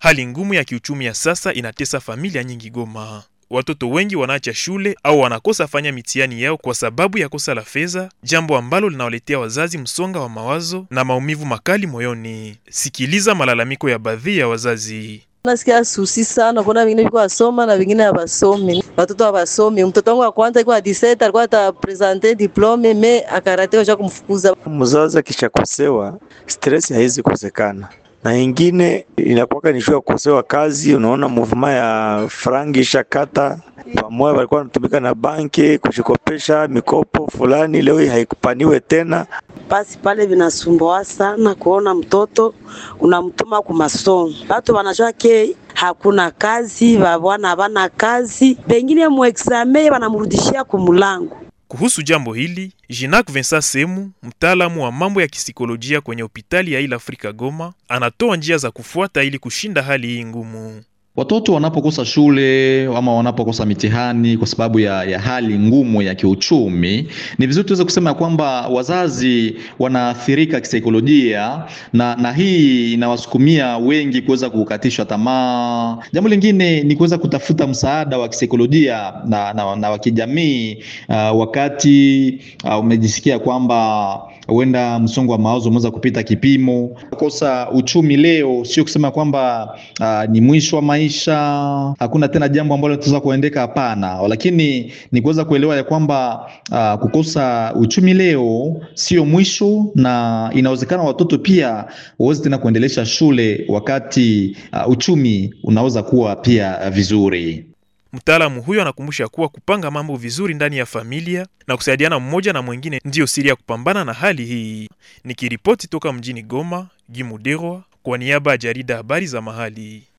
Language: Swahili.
Hali ngumu ya kiuchumi ya sasa inatesa familia nyingi Goma. Watoto wengi wanaacha shule au wanakosa fanya mitihani yao kwa sababu ya kosa la fedha, jambo ambalo linawaletea wazazi msonga wa mawazo na maumivu makali moyoni. Sikiliza malalamiko ya baadhi ya wazazi. Nasikia susi sana, kuna vingine viko wasoma na vingine hawasomi. Watoto hawasomi. Mtoto wangu wa kwanza alikuwa 17 alikuwa ata presenter diplome me akaratewa cha kumfukuza. Mzazi akishakosewa stress haizi kosekana na ingine inakuwa ni shua kukosewa kazi. Unaona movement ya frangi ishakata pamoja, walikuwa wanatumika na banki kushikopesha mikopo fulani, leo haikupaniwe tena. Basi pale vinasumbua sana kuona mtoto unamtuma ku masomo, watu wanajua ke hakuna kazi, babwana habana kazi, pengine muexame wanamrudishia kumulango. Kuhusu jambo hili, Jinak Vincent Semu, mtaalamu wa mambo ya kisikolojia kwenye hospitali ya Ile Afrika Goma, anatoa njia za kufuata ili kushinda hali hii ngumu. Watoto wanapokosa shule ama wanapokosa mitihani kwa sababu ya, ya hali ngumu ya kiuchumi, ni vizuri tuweze kusema kwamba wazazi wanaathirika kisaikolojia, na, na hii inawasukumia wengi kuweza kukatishwa tamaa. Jambo lingine ni kuweza kutafuta msaada wa kisaikolojia na, na, na wa kijamii uh, wakati uh, umejisikia kwamba huenda msongo wa mawazo umeweza kupita kipimo. Kukosa uchumi leo sio kusema kwamba uh, ni mwisho wa maisha, hakuna tena jambo ambalo tunaweza kuendeka. Hapana, lakini ni kuweza kuelewa ya kwamba uh, kukosa uchumi leo sio mwisho, na inawezekana watoto pia waweze tena kuendelesha shule wakati uh, uchumi unaweza kuwa pia uh, vizuri. Mtaalamu huyo anakumbusha kuwa kupanga mambo vizuri ndani ya familia na kusaidiana mmoja na mwingine ndiyo siri ya kupambana na hali hii. Nikiripoti toka mjini Goma, Gimuderwa kwa niaba ya jarida habari za mahali.